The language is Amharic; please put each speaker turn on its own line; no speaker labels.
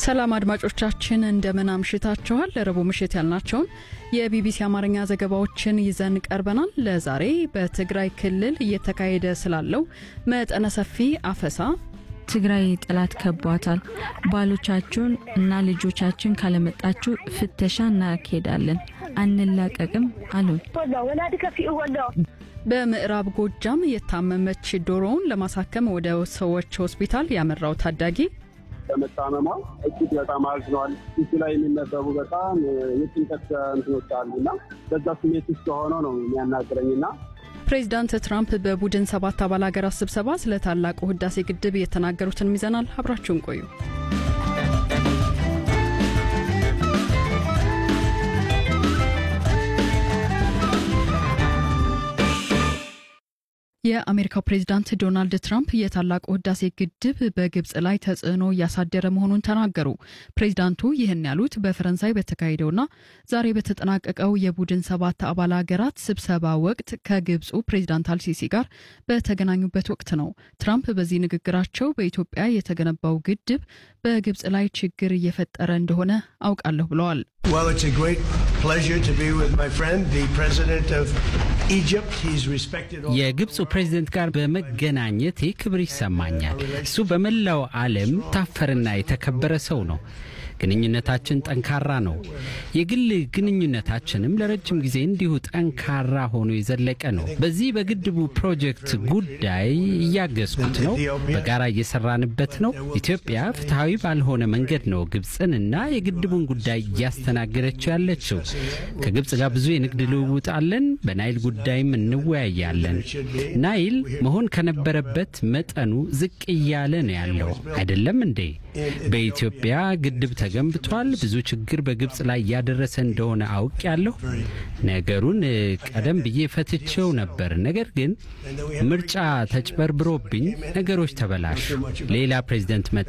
ሰላም አድማጮቻችን እንደምን አምሽታችኋል። ለረቡዕ ምሽት ያልናቸውን የቢቢሲ አማርኛ ዘገባዎችን ይዘን ቀርበናል። ለዛሬ በትግራይ ክልል እየተካሄደ ስላለው መጠነ ሰፊ አፈሳ
ትግራይ ጠላት ከቧታል። ባሎቻችሁን እና ልጆቻችን ካለመጣችሁ ፍተሻ እናካሄዳለን፣ አንላቀቅም አሉን።
በምዕራብ ጎጃም የታመመች ዶሮውን ለማሳከም ወደ ሰዎች ሆስፒታል ያመራው ታዳጊ
በመታመሟ እጅግ በጣም አዝኗል። ፊቱ ላይ የሚነበቡ በጣም የጭንቀት እንትኖች አሉ እና በዛ ስሜት ውስጥ ሆኖ ነው የሚያናግረኝና
ፕሬዚዳንት ትራምፕ በቡድን ሰባት አባል ሀገራት ስብሰባ ስለ ታላቁ ህዳሴ ግድብ የተናገሩትን ይዘናል። አብራችሁን ቆዩ። የአሜሪካው ፕሬዚዳንት ዶናልድ ትራምፕ የታላቁ ህዳሴ ግድብ በግብጽ ላይ ተጽዕኖ እያሳደረ መሆኑን ተናገሩ። ፕሬዚዳንቱ ይህን ያሉት በፈረንሳይ በተካሄደውና ዛሬ በተጠናቀቀው የቡድን ሰባት አባል ሀገራት ስብሰባ ወቅት ከግብፁ ፕሬዚዳንት አልሲሲ ጋር በተገናኙበት ወቅት ነው። ትራምፕ በዚህ ንግግራቸው በኢትዮጵያ የተገነባው ግድብ በግብጽ ላይ ችግር እየፈጠረ እንደሆነ አውቃለሁ ብለዋል።
የግብፁ ፕሬዝደንት ጋር በመገናኘቴ ክብር ይሰማኛል። እሱ በመላው ዓለም ታፈርና የተከበረ ሰው ነው። ግንኙነታችን ጠንካራ ነው። የግል ግንኙነታችንም ለረጅም ጊዜ እንዲሁ ጠንካራ ሆኖ የዘለቀ ነው። በዚህ በግድቡ ፕሮጀክት ጉዳይ እያገዝኩት ነው። በጋራ እየሰራንበት ነው። ኢትዮጵያ ፍትሐዊ ባልሆነ መንገድ ነው ግብፅንና የግድቡን ጉዳይ እያስተናገደችው ያለችው። ከግብፅ ጋር ብዙ የንግድ ልውውጥ አለን። በናይል ጉዳይም እንወያያለን። ናይል መሆን ከነበረበት መጠኑ ዝቅ እያለ ነው ያለው አይደለም እንዴ? በኢትዮጵያ ግድብ ተገንብቷል። ብዙ ችግር በግብፅ ላይ እያደረሰ እንደሆነ አውቅ ያለሁ ነገሩን ቀደም ብዬ ፈትቼው ነበር። ነገር ግን ምርጫ ተጭበርብሮብኝ ነገሮች ተበላሹ። ሌላ ፕሬዚደንት መጣ።